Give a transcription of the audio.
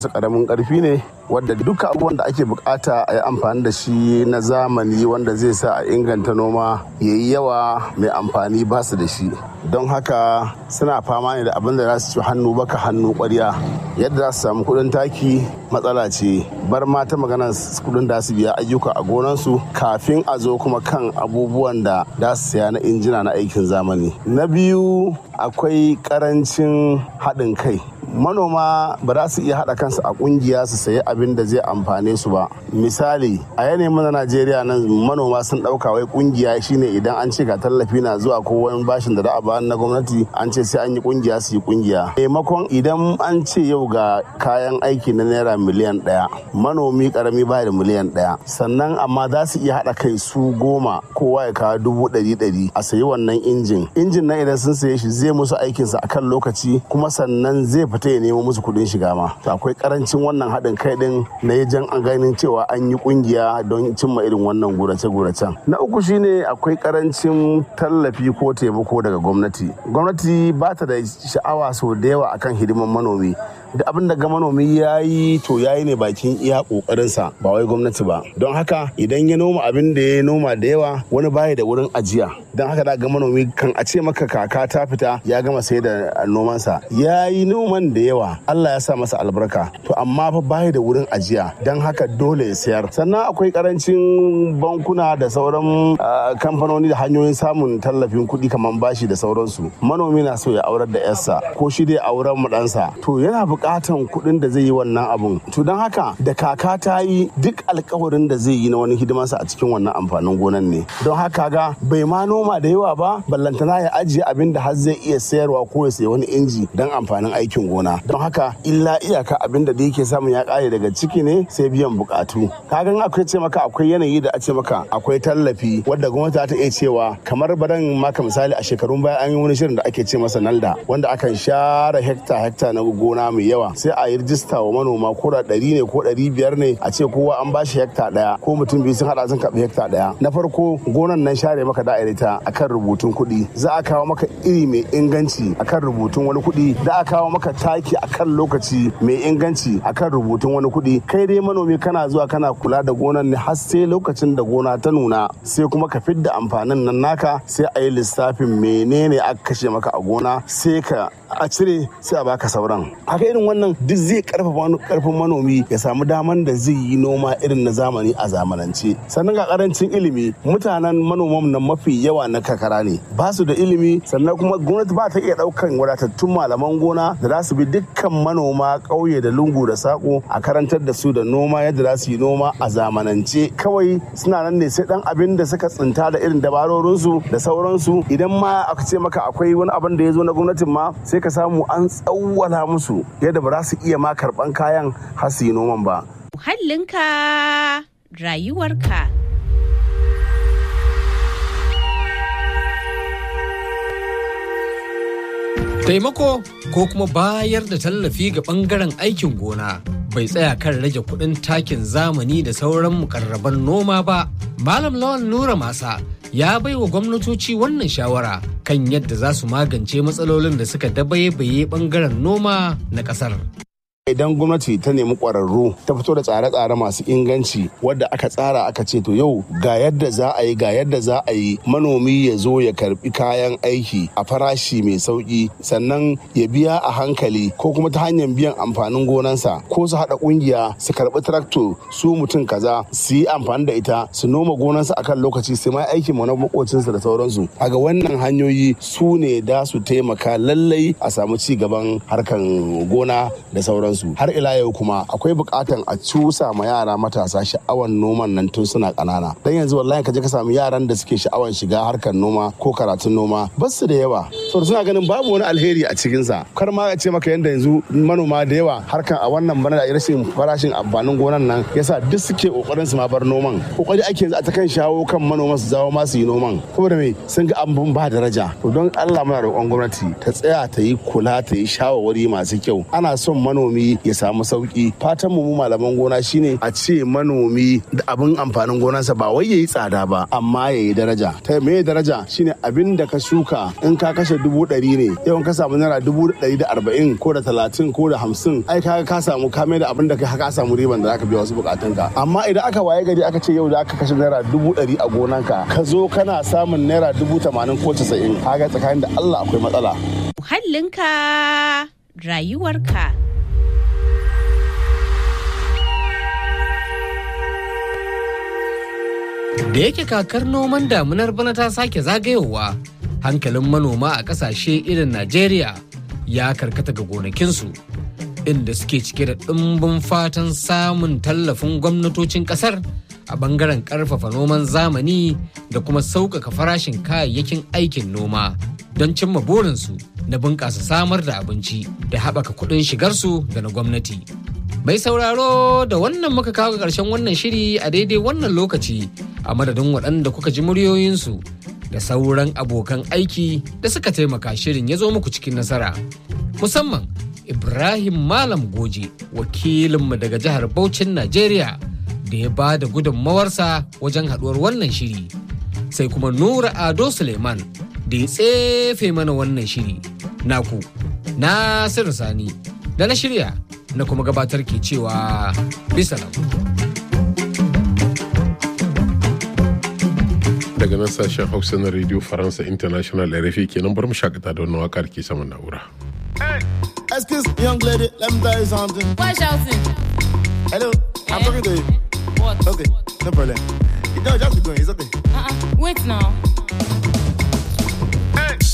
su karamin karfi ne wadda duka abubuwan da ake bukata a yi amfani da shi na zamani wanda zai sa a inganta noma ya yi yawa mai amfani ba su da shi don haka suna fama ne da abin da za su ci hannu baka hannu kwarya yadda za su samu kudin taki matsala ce bar ma ta magana kudin da su biya ayyuka a gonansu kafin a zo kuma kan abubuwan da za su saya na injina na aikin zamani na biyu akwai karancin haɗin kai manoma ba za su iya haɗa kansu a ƙungiya su sayi abin da zai amfane su ba misali a yanayin na najeriya nan manoma sun ɗauka wai ƙungiya shine idan an ce ga tallafi na zuwa ko wani bashin da za a ba na gwamnati an ce sai an yi ƙungiya su yi ƙungiya maimakon idan an ce yau ga kayan aiki na naira miliyan ɗaya manomi ƙarami ba da miliyan ɗaya sannan amma za su iya haɗa kai su goma kowa ya kawo dubu ɗari ɗari a sayi wannan injin injin nan idan sun saye shi zai musu aikinsa akan lokaci kuma sannan zai fita ya nemo musu kudin shiga ma to akwai karancin wannan haɗin kai din na yajan an ganin cewa an yi kungiya don cimma irin wannan gurace-guracen na uku shine akwai karancin tallafi ko taimako daga gwamnati gwamnati ba ta da sha'awa sau da yawa akan hidiman manomi da abin da ga manomi ya yi to ya yi ne bakin iya kokarinsa ba wai gwamnati ba don haka idan ya noma abin da ya noma da yawa wani baya da wurin ajiya don haka da ga manomi kan a ce maka kaka ta fita ya gama sai da nomansa ya yi noman da yawa Allah ya sa masa albarka to amma fa baya da wurin ajiya don haka dole ya sayar sannan akwai karancin bankuna da sauran kamfanoni da hanyoyin samun tallafin kuɗi kamar bashi da sauransu manomi na so ya aurar da yarsa ko shi dai auren mu ɗansa to yana bukatan kuɗin da zai yi wannan abun to don haka da kaka ta yi duk alkawarin da zai yi na wani hidimarsa a cikin wannan amfanin gonan ne don haka ga bai ma noma da yawa ba ballantana ya ajiye abin da har zai iya sayarwa ko ya sayi wani inji don amfanin aikin gona don haka illa iyaka abin da yake samun ya kare daga ciki ne sai biyan bukatu kagan akwai ce maka akwai yanayi da a ce maka akwai tallafi wadda gwamnati ta iya cewa kamar baran maka misali a shekarun baya an yi wani shirin da ake ce masa nalda wanda akan share hekta hekta na gona mai yawa sai a yi rijista wa manoma ko da ɗari ne ko ɗari biyar ne a ce kowa an bashi hekta ɗaya ko mutum biyu sun haɗa sun karɓi hekta ɗaya na farko gonan nan share maka da'irita akan rubutun kuɗi za a kawo maka iri mai inganci akan rubutun wani kuɗi da a kawo maka taki akan lokaci mai inganci akan rubutun wani kuɗi kai dai manomi kana zuwa kana kula da gonan ne har sai lokacin da gona ta nuna sai kuma ka fidda amfanin nan naka sai a yi lissafin menene aka kashe maka a gona sai ka a cire sai a baka sauran haka irin wannan duk zai karfafa karfin manomi ya samu daman da zai yi noma irin na zamani a zamanance sannan ga karancin ilimi mutanen manoman nan mafi yawa na kakara ne ba su da ilimi sannan kuma gwamnati ba ta iya daukan wadatattun malaman gona da za su bi dukkan manoma ƙauye da lungu da sako a karantar da su da noma yadda za su yi noma a zamanance kawai suna nan ne sai dan abin da suka tsinta da irin dabarorinsu da sauransu idan ma aka ce maka akwai wani abin da ya zo na gwamnatin ma sai ka samu an tsawwala musu yadda ba za su iya ma karban kayan har su yi noman ba. Muhallinka rayuwarka. Taimako ko kuma bayar da tallafi ga ɓangaren aikin gona bai tsaya kan rage kuɗin takin zamani da sauran mukarraban noma ba. Malam Lawan Nura Masa ya bai wa gwamnatoci wannan shawara kan yadda za su magance matsalolin da suka dabaibaye ɓangaren noma na ƙasar. idan gwamnati ta nemi ƙwararru ta fito da tsare-tsare masu inganci wadda aka tsara aka ce to yau ga yadda za a yi ga yadda za a yi manomi ya zo ya karbi kayan aiki a farashi mai sauki sannan ya biya a hankali ko kuma ta hanyar biyan amfanin gonansa ko su haɗa ƙungiya su karbi traktor su mutum kaza su yi amfani da ita su noma gonansa akan lokaci su ma aikin mu na makocinsa da sauransu ga wannan hanyoyi su ne da su taimaka lallai a samu ci gaban harkan gona da sauransu sauransu har ila yau kuma akwai bukatan a cusa ma yara matasa sha'awan noman nan tun suna kanana dan yanzu wallahi ka je ka samu yaran da suke sha'awan shiga harkar noma ko karatun noma ba su da yawa saboda suna ganin babu wani alheri a cikin sa kar ma a ce maka yanda yanzu manoma da yawa harkan a wannan bana da rashin farashin amfanin gonan nan yasa duk suke kokarin su ma bar noman kokari ake yanzu a ta kan shawo kan manoma su zawo ma su yi noman saboda me sun ga abun ba daraja to don Allah muna roƙon gwamnati ta tsaya ta yi kula ta yi shawarwari masu kyau ana son manomi manomi ya samu sauki fatan mu malaman gona shine a ce manomi da abin amfanin gonarsa ba wai yayi tsada ba amma yayi daraja ta me daraja shine abin da ka shuka in ka kashe dubu ɗari ne yau ka samu naira dubu ɗari da arba'in ko da talatin ko da hamsin ai ka ka samu ka mai da abin da ka ka samu riban da zaka biya wasu bukatunka amma idan aka waye gari aka ce yau da aka kashe naira dubu ɗari a gonanka ka zo kana samun naira dubu tamanin ko casa'in kaga tsakanin da Allah akwai matsala. Muhallinka rayuwarka. Da yake kakar noman damunar bana ta sake zagayowa, hankalin manoma a ƙasashe irin Najeriya ya karkata ga gonakinsu, inda suke cike da ɗumbin fatan samun tallafin gwamnatocin ƙasar a bangaren ƙarfafa noman zamani da kuma sauƙaƙa farashin kayayyakin aikin noma don cimma burinsu na bunƙasa samar da abinci da haɓaka kuɗin shigarsu da na gwamnati. Mai sauraro da wannan muka kawo ƙarshen wannan shiri a daidai wannan lokaci a madadin waɗanda kuka ji muryoyinsu da sauran abokan aiki da suka taimaka shirin ya zo muku cikin nasara. Musamman Ibrahim Malam Goje wakilinmu daga jihar Bauchin Najeriya da ya ba da gudunmawarsa wajen haɗuwar wannan shiri. Sai kuma Nura Ado Suleiman da ya tsefe mana wannan shiri. Naku, Nasiru Sani da na shirya na kuma gabatar ke cewa bisa daga nan sashen hausa na radio faransa international rfi kenan bar mu shakata da wannan wakar ke saman na'ura Excuse me, young lady, let me tell you something. Why shouting? Hello, I'm Eh? talking to you. What? Okay, no problem. You know, just be going, it's okay. Uh-uh. Wait now.